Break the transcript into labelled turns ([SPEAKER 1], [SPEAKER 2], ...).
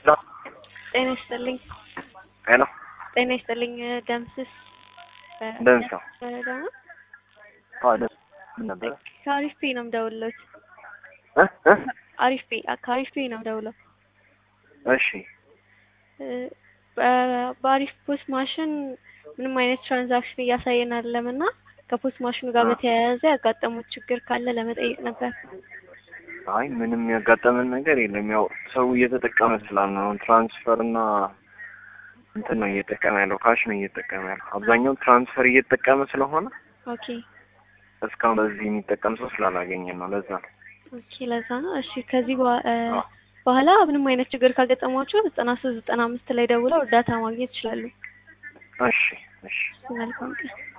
[SPEAKER 1] ጤና ይስጥልኝ።
[SPEAKER 2] ሄሎ
[SPEAKER 1] ጤና ይስጥልኝ። ደምስስ
[SPEAKER 2] ደምሰው
[SPEAKER 1] በረዳ ነው።
[SPEAKER 2] አዎ ደስ ምን ነበረ?
[SPEAKER 1] ከአሪፍ ፔ ነው የምደውልለት።
[SPEAKER 2] እ እ
[SPEAKER 1] አሪፍ ፔ ከአሪፍ ፔ ነው የምደውለው።
[SPEAKER 2] እሺ
[SPEAKER 1] እ በ- በአሪፍ ፖስት ማሽን ምንም አይነት ትራንዛክሽን እያሳየን አይደለም እና ከፖስት ማሽኑ ጋር
[SPEAKER 2] አ።
[SPEAKER 1] በተያያዘ ያጋጠሙት ችግር ካለ ለመጠየቅ ነበር።
[SPEAKER 2] አይ ምንም ያጋጠመን ነገር የለም። ያው ሰው እየተጠቀመ ስላለ ነው። ትራንስፈር እና እንትን ነው እየተጠቀመ ያለው፣ ካሽ ነው እየተጠቀመ ያለው። አብዛኛው ትራንስፈር እየተጠቀመ ስለሆነ
[SPEAKER 1] ኦኬ
[SPEAKER 2] እስካሁን በዚህ የሚጠቀም ሰው ስላላገኘን ነው። ለዛ ነው።
[SPEAKER 1] ኦኬ፣ ለዛ ነው። እሺ ከዚህ በ- እ
[SPEAKER 2] አዎ።
[SPEAKER 1] በኋላ ምንም አይነት ችግር ካጋጠሟቸው ዘጠና ሶስት ዘጠና አምስት ላይ ደውለው እርዳታ ማግኘት ይችላሉ።
[SPEAKER 2] እሺ እሺ
[SPEAKER 1] መልካም ቀን።